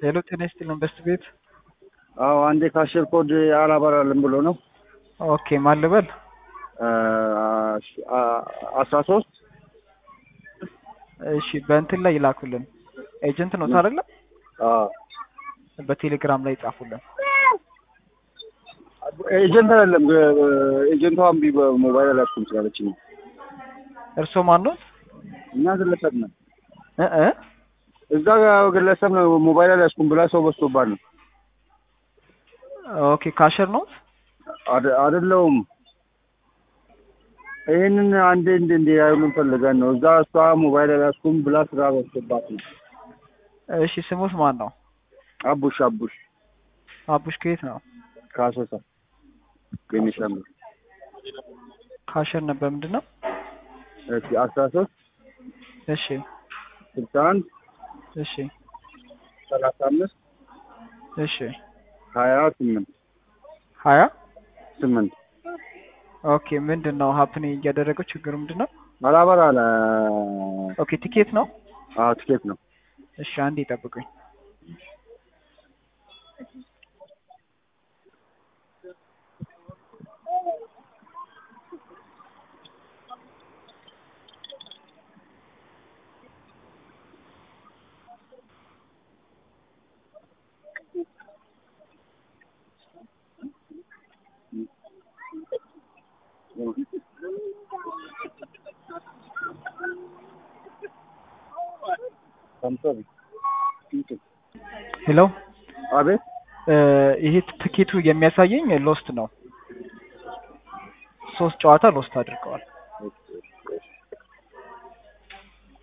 ሄሎ ጤና ይስጥልን በስት ቤት አዎ አንዴ ካሽር ኮድ አላበራልም ብሎ ነው። ኦኬ ማን ልበል? አስራ ሶስት እሺ በእንትን ላይ ይላኩልን። ኤጀንት ነው አይደለ? በቴሌግራም ላይ ጻፉልን። ኤጀንት አይደለም ኤጀንቷ እምቢ በሞባይል አላስኩም ስላለች ነው። እርስዎ ማን ነው? እኛ ግለሰብ ነን። እ እ እዛ ግለሰብ ነው ሞባይል አላስኩም ብላ ሰው በዝቶባት ነው። ኦኬ ካሸር ነው? አደ- አይደለውም ይህንን አንዴ እንደ እንደ ያዩልን ፈልገን ነው። እዛ እሷ ሞባይል አላስኩም ብላ ስራ በዝቶባት ነው። እሺ ስሙት ማን ነው? አቡሽ አቡሽ አቡሽ ከየት ነው? ከአሶሳ ቤኒሻንጉል ካሸር ነበር ምንድን ነው? እሺ አስራ ሶስት እሺ ስልሳ አንድ እሺ ሰላሳ አምስት እሺ ሀያ ስምንት ሀያ ስምንት ኦኬ ምንድን ነው ሀፕን እያደረገው ችግሩ ምንድን ነው? አላበራ አለ። ኦኬ ቲኬት ነው? አዎ ትኬት ነው። እሺ አንዴ ይጠብቁኝ። ሄሎ አቤት እ ይሄ ትኬቱ የሚያሳየኝ ሎስት ነው። ሶስት ጨዋታ ሎስት አድርገዋል።